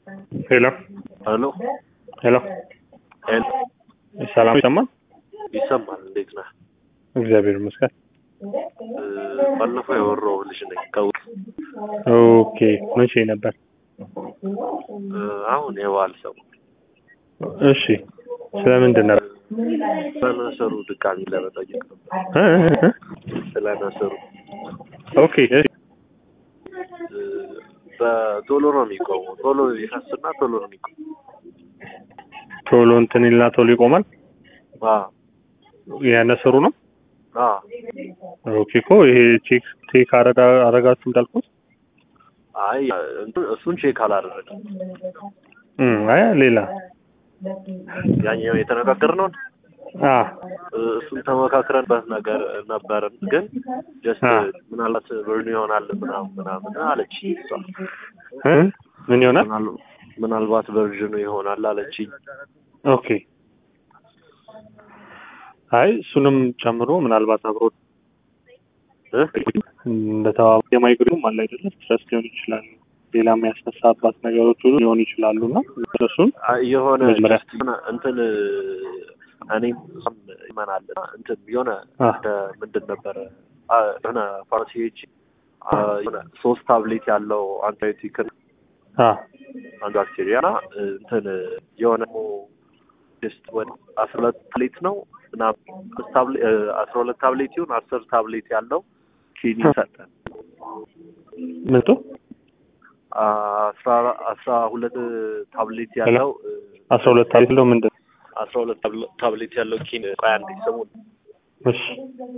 ሄሎ ሄሎ ሄሎ ሄሎ ሰላም ይሰማል? ይሰማል። እንዴት ነህ? እግዚአብሔር ይመስገን። እ፣ ባለፈው ያወራው ልጅ ነኝ ከውስጥ ኦኬ መቼ ነበር? እ፣ አሁን የበዓል ሰው እሺ ስለምንድን ነበር? ስለ ነሰሩ ድጋሚ ለመጠየቅ ነበር። እ? እ? ስለ ነሰሩ ኦኬ እሺ። እ፣ በቶሎ ነው የሚቆመው። ቶሎ ይፈስና ቶሎ ነው የሚቆመው። ቶሎ እንትን ይልና ቶሎ ይቆማል። አዎ ያነሰሩ ነው። አዎ ኦኬ እኮ ይሄ ቼክ ቼክ አረጋ አረጋችሁ እንዳልኩት አይ እንትን- እሱን ቼክ አላደረግም። እም አይ ሌላ ያኛው የተነጋገርነውን አ እ፣ እሱን ተመካክረንበት ነገር ነበርን፣ ግን ጀስት አ። ምናልባት ብርን ይሆናል ምናምን ምናምን አለች እሷ። እ? ምን ይሆናል? ምናል- ምናልባት ቨርዥኑ ይሆናል አለችኝ። ኦኬ አይ እሱንም ጨምሮ ምናልባት አብሮ እ? እንደተባባ የማይግሪም አለ አይደለም ስትረስ ሊሆን ይችላል ሌላ የሚያስነሳባት ነገሮች ሁሉ ሊሆኑ ይችላሉ እና እሱን አይ የሆነ መጀመሪያ- just የሆነ እንትን እኔም እሷም ይመናል እና እንትን የሆነ አ እንደ ምንድን ነበረ አ፣ የሆነ ፋርማሲዎች አ፣ የሆነ ሶስት ታብሌት ያለው አንቲባዮቲክ አ አንድ ባክቴሪያ እና እንትን የሆነ ጀስት ወደ አስራ ሁለት ታብሌት ነው እና አምስት ታብሌ- እ፣ አስራ ሁለት ታብሌት ይሁን አስር ታብሌት ያለው ኪኒን ሰጠን። ምንቱ አስራ አስራ ሁለት ታብሌት ያለው እ፣ አስራ ሁለት አለው ምንድን አስራ ሁለት ታብሌት ያለው ኪን ቆይ አንዴ ስሙን እሺ